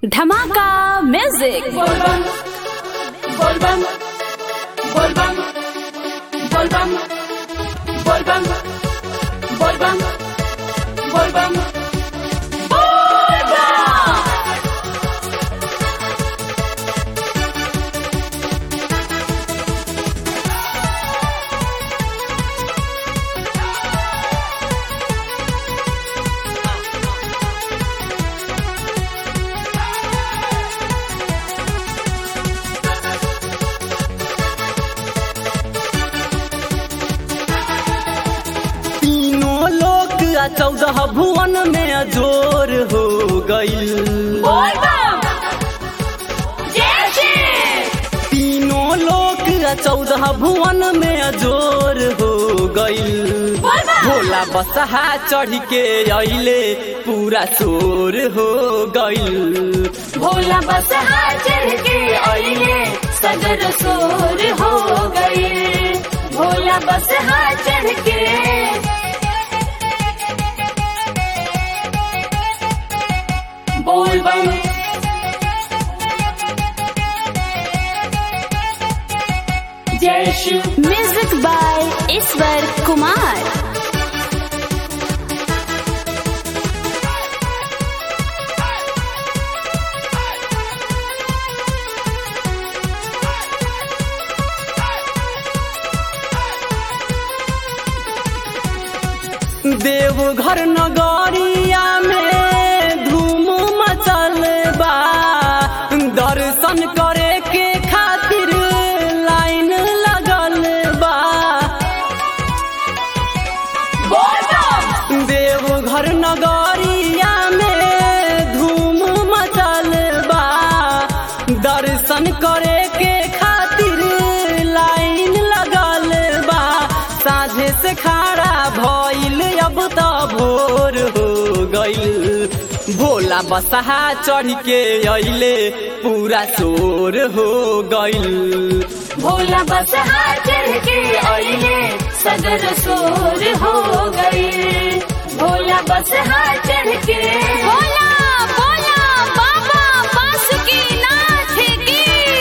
धमाका music Volvan, volvan, volvan, volvan, volvan, volvan, volvan, volvan. तीनों लोक आ चौदह भुवन में अजोर हो गईल तीनों लोक आ चौदह भुवन में अजोर हो गईल भोला बसहा चढ़ के अइले पूरा चोर हो गईल भोला बस चढ़ के आइले सगर सोर हो गए भोला बस चढ़ के बोल बम जय शिव म्यूजिक बाय ईश्वर कुमार देवघर नगरिया में धूम मचल बा दर्शन करे के खातिर लाइन लगल बा देवघर नगरिया में धूम मचल बा दर्शन करे के खातिर लाइन लगल बा साझे से खड़ा भइल अब त भोर हो गइल भोला बसहा चढ़ के अइले पूरा चोर हो गइल भोला बस चढ़ के आइले सगर सोर हो गए भोला बस चढ़ के बोला बोला बाबा बासुकीनाथ की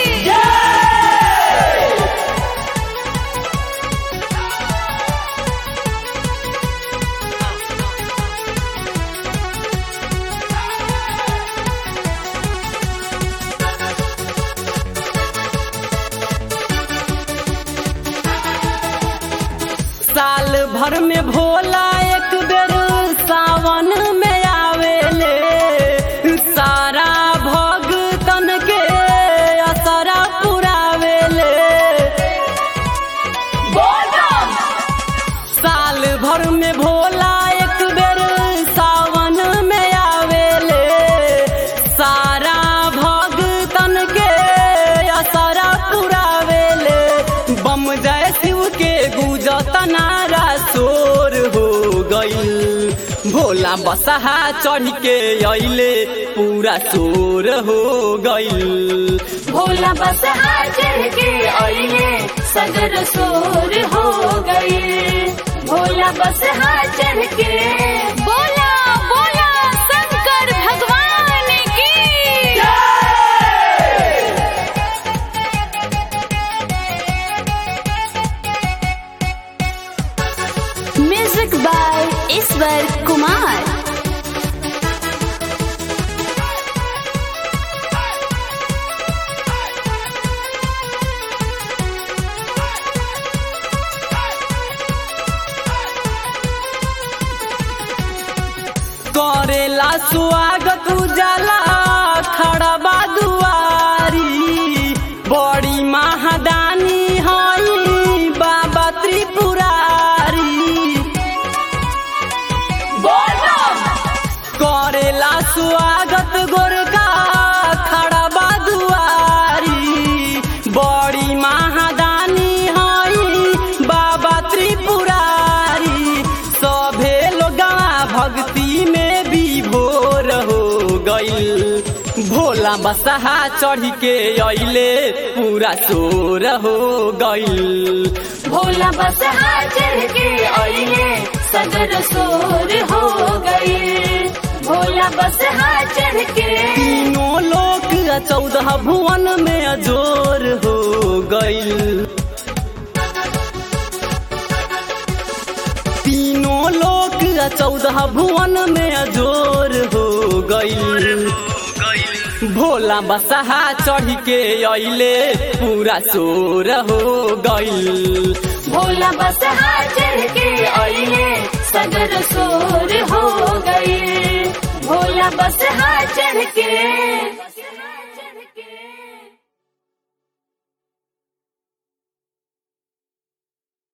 साल भर में भोला एक बेर सावन में आवेले सारा भगतन के असरा पुरावेले साल भर में भोला एक बेर सावन में आवेले सारा भगतन के असरा पुरावेले बम जय शिव के गुजत नारा शोर हो गईल भोला बसहा चढ़ के अइले पूरा शोर हो गईल भोला बस चढ़ के आइले सगर सोर हो गए भोला बस चढ़ के बोला बोला शंकर भगवान की म्यूजिक बाय ईश्वर कुमार करेला स्वागत उजाला खड़बा दुआरी बड़ी महादानी हई बाबा त्रिपुरारी करेला स्वागत गोरका खड़बा दुआरी बड़ी महादानी हई बाबा त्रिपुरारी सभे लोगा भक्ति में विभोर हो गईल भोला बसहा चढ़ के अइले पूरा चोर हो गईल भोला बस चढ़ के आइले सगर सोर हो गए भोला बस चढ़ के तीनों लोग चौदह भुवन में अजोर हो गईल तीनों लोक चौदह भुवन में अजोर हो गईल भोला बसहा चढ़ के अइले पूरा शोर हो गईल भोला बस चढ़ के अइले सगर सोर हो